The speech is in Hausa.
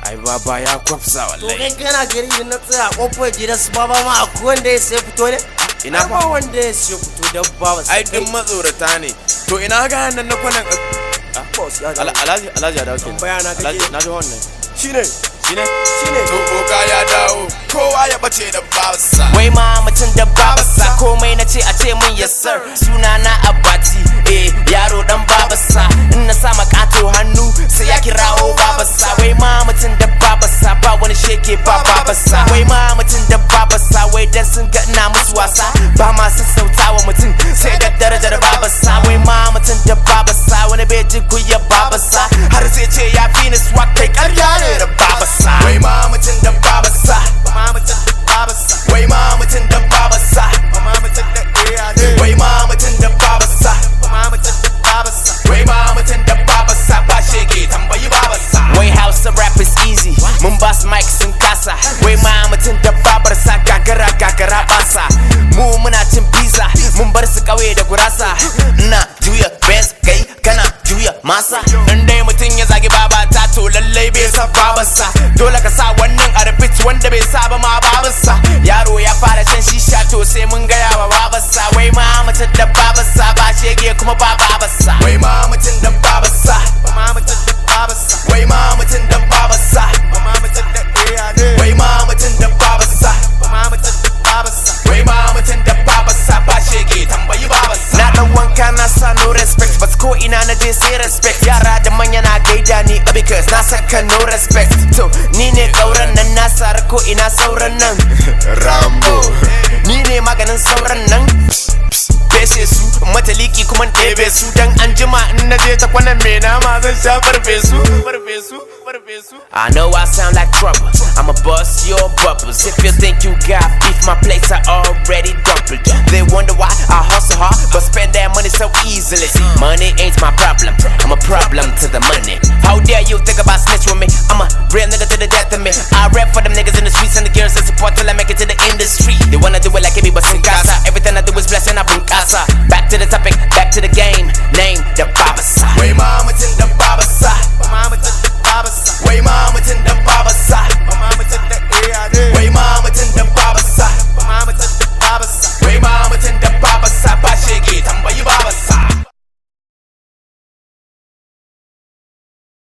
ai baba ya kwafsa to wallahi kai kana gari idan na tsaya a kofar gidan su baba ma akwai wanda ya sai fito ne Ina Ai, fa? ba wanda ya sai fito dan baba ai duk matsorata ne to ina ga nan na kwanan boss ya Ala- alhaji alhaji ya dawo kenan Tambaya na kake. Alhaji, na ji wannan shine shine shine to boka ya dawo kowa ya bace da babarsa Wai ma mutum da babasa komai na ce a ce min yes sir Suna na abati eh yaro dan babasa In na sa makato hannu sai ya kirawo babasa Wai ma mutum da babasa ba wani shege ba babasa Wai ma mutum da babasa wai dan sun ga ina musu wasa Ba ma sassauta wa mutum sai da darajar babasa Wai ma mutum da babasa wani bai ji kuya babasa Har sai ce ya fi ni swag kai karya ne da babasa Wai ma mutum da babasa Ma mutum da babasa Wai ma mutum da babasa Ma mutum da iyane Wai ma mutum da babasa Ma mutum da babasa Wai ma mutum da babasa ba shege tambayi babasa Wai Hausa rap is easy mun ba su mic sun kasa Wai ma mutum da babarsa gagara gagara basa Mu muna cin pizza mun bar su kauye da gurasa Ina juya best kai kana juya masa In dai mutum ya zagi babata to lallai bai sa babarsa Dole ka sa wannan a repeat wanda bai sa ba ma babarsa Yaro ya fara shan shisha to sai mun gaya wa babarsa Wai ma mutum da babarsa ba shege kuma ba babarsa Wai ma mutum da babarsa ma mutum da babarsa Wai ma mutum da babarsa ma mutum da iyane Wai ma mutum da babarsa ma mutum da babarsa Wai ma mutum da babarsa ba shege tambayi babarsa Na dan wanka na sa no respect but ko ina na je sai respect Yara da manya na gaida ni uh, because na saka no respect To ni ne kauran nan na sara ko ina sauran nan Rambo Ni ne maganin sauran nan Fese su mataliki kuma ɗebe su Dan an jima in na je ta kwanan me nama zan sha farfesu Farfesu Farfesu I know I sound like trouble I'ma bust your bubbles If you think you got beef my plates are already doubled They wonder why I hustle hard But spend that money so easily See, money ain't my problem I'm a problem to the money How dare you think about snitch with me I'm a real nigga to the death of me I rap for them niggas in the streets and the girls that support till I make it to the industry They wanna do it like me but sin casa Everything I do is blessing I bring casa Back to the topic, back to the game